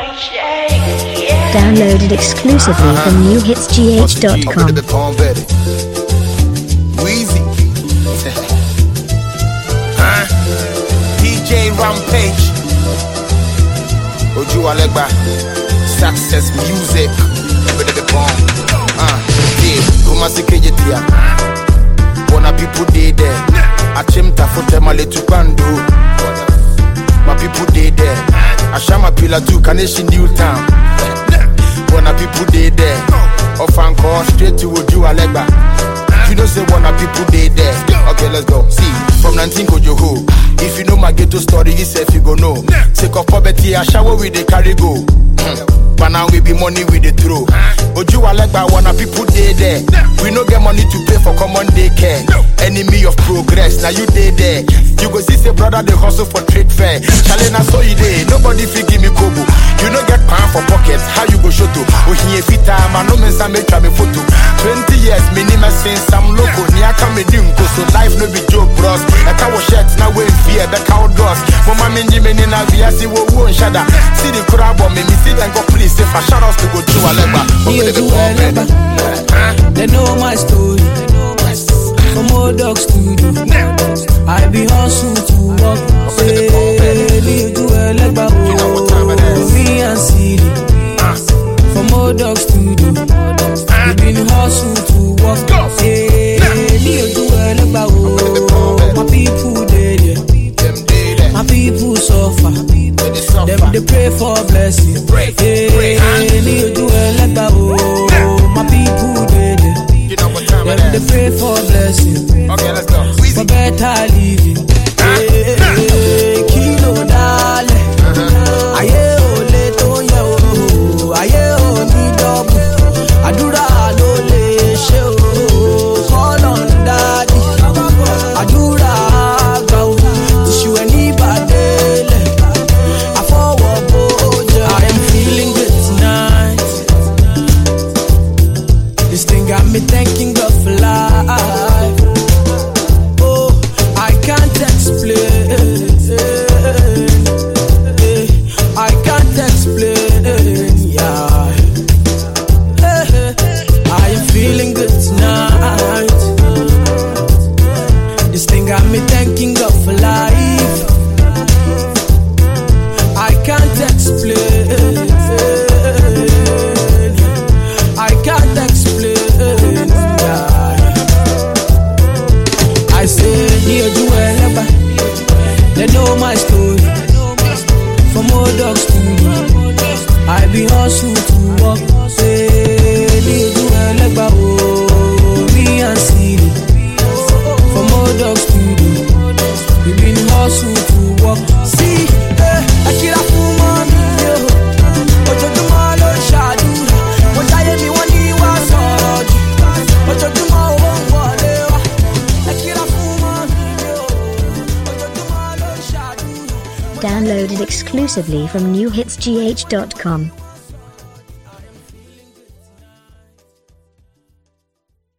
Downloaded exclusively from newhitsgh.com. the palm better. Wheezy. huh? DJ Rampage. Oju Alegba. Success music. Better the palm. Uh, yeah. Kumasi Kejetia. Wanna people dey there. Achimta fote male tupando. My people dey there. Ashama Pila too, Kaneshi New Town. Wanna people dey there. Ofanko straight to Oju Alegba. You know say wanna people dey there. Okay, let's go. See, from 19 Kojoho. If you know my ghetto story, yourself you go know. Take of poverty, I shower with the carry go. But now we be money with the throw. Oju Alegba wanna people dey there. We no get money to pay for common daycare. Enemy of progress, now you dey there. You go see say brother they hustle for trade fair. Chale na so you dey. Nobody fit give me kobo. You no get pan for pocket. How you go show to? Ohiye fita man no mensa make try me photo. 20 years minimum since I'm local. Ni aka me di nko so life no be joke bros. Eka wo shirt na we fear the cow doors. Mama minji me ni na via si wo wo nshada. See the crowd but me me see them go please if I shout out to go to Alegba. Me Oju Alegba. They know my story. From old dog studio. I be hustle to work. Say, me Oju Alegba. Oh, me and Siri. From old dog studio. We been hustle to work. Say, me Oju Alegba. Oh, my people they there. Them dey there. My people suffer. They suffer. Them they pray for blessing. Pray, pray, Hey, ni ojú ẹlẹ́gbà o. My people dey there. You know what time it Them they is. pray for blessing. Okay, let's go. For Wheezy. better living. Hey, kí ló dálẹ̀? Ayé ò lè tó yẹ o. Ayé ò ní dọ́bù. Àdúrà ló lè ṣe o. Kọ́lọ̀ ń dádì. Àdúrà àgbà o. Tìṣù ẹ̀ ní ìbàdélẹ̀. Àfọwọ́bó jẹ́. I am feeling good tonight. This thing got me thanking God for life. Oh, I can't explain. Eh, I can't explain. Yeah. Eh, I am feeling good tonight. This thing got me thanking God for life. I can't explain. I can't explain. yeah. I say, dear Juelaba, they know my story. From old dogs to you, I be hustle to walk. Say, dear Juelaba, oh, me and Siri. From old dogs to you, we been hustle to walk. See, eh, I kill a fool, mommy, yo. Ojoojúmọ́ ló ń ṣàdúrà, mo jáyé mi wọ́n ní wá sọ̀rọ̀ jù. Ojoojúmọ́ owó ń wọlé wá, ẹ kíra fún mọ́mí mi o. Ojoojúmọ́ ló ń ṣàdúrà. Downloaded exclusively from newhitsgh.com.